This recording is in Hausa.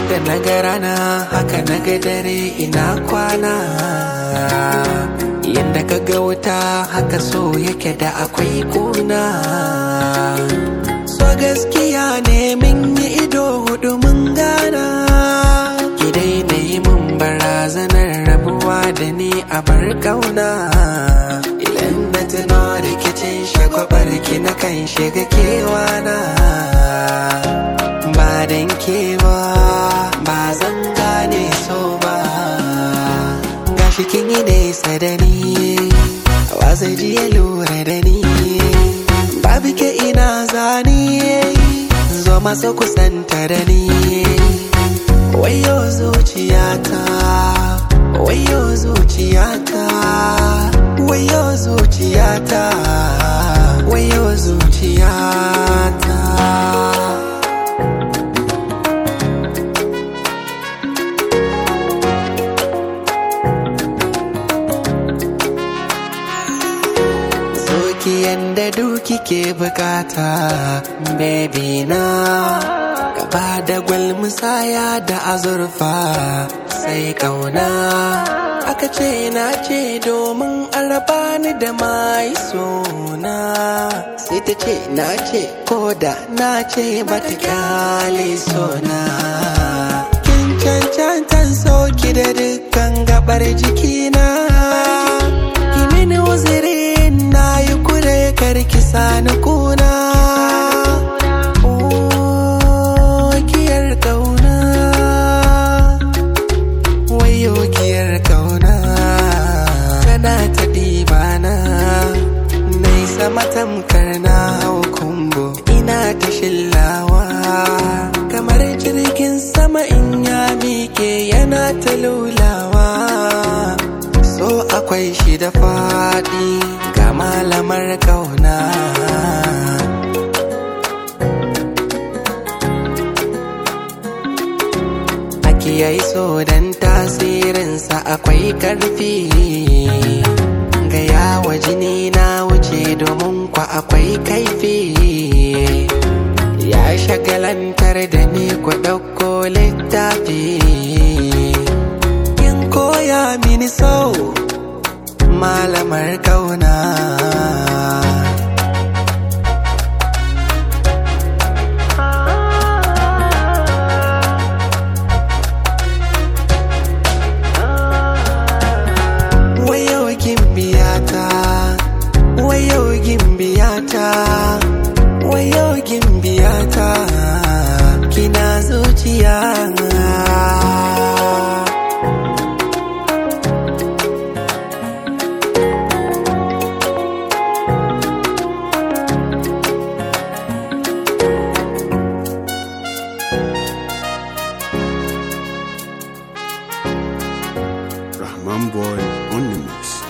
Yanda na ga rana haka na ga dare ina kwana Yanda ka ga wuta haka so yake da akwai kuna So gaskiya ne min yi ido hudu mun gana Ki daina yi mun barazanar rabuwa da ni a bar kauna Idan na tuno rikicin shagwabar ki na kan shiga kewana Ba dan kewa ba zan gane so ba Gashi kin yi nesa da ni Wasa ji ya lura da ni Babu ke ina zani Zo maso kusanta da ni Wayo zuciyata Wayo zuciyata Wayo zuciyata Wayo zuciyata Soki yanda duki ke bukata baby na Gaba da gwal musaya da azurfa sai kauna Aka ce na ce domin araba ni da mai sona Sai ta ce na ce ko da na ce bata kyale sona Kin cancantan soki da dukkan gabar jikina Ki mini uzirin na yi kure karki sani kuna Oh, giyar kauna Wayo giyar kauna Tana ta ɗibana Nai sama tamkar na hau kumbo Ina ta shillawa Kamar jirgin sama in ya miƙe yana ta lulawa So akwai shi da faɗi ga malamar kauna Aki yayi so dan tasirinsa akwai ƙarfi Gaya wa jini na wuce domin kwa akwai kaifi Ya shagalantar da ni ku ɗauko littafi Kin koya mini sau malamar kauna Wayo gimbiyata Wayo gimbiyata Wayo gimbiyata Kina zuciya Rahman Boy on the mix.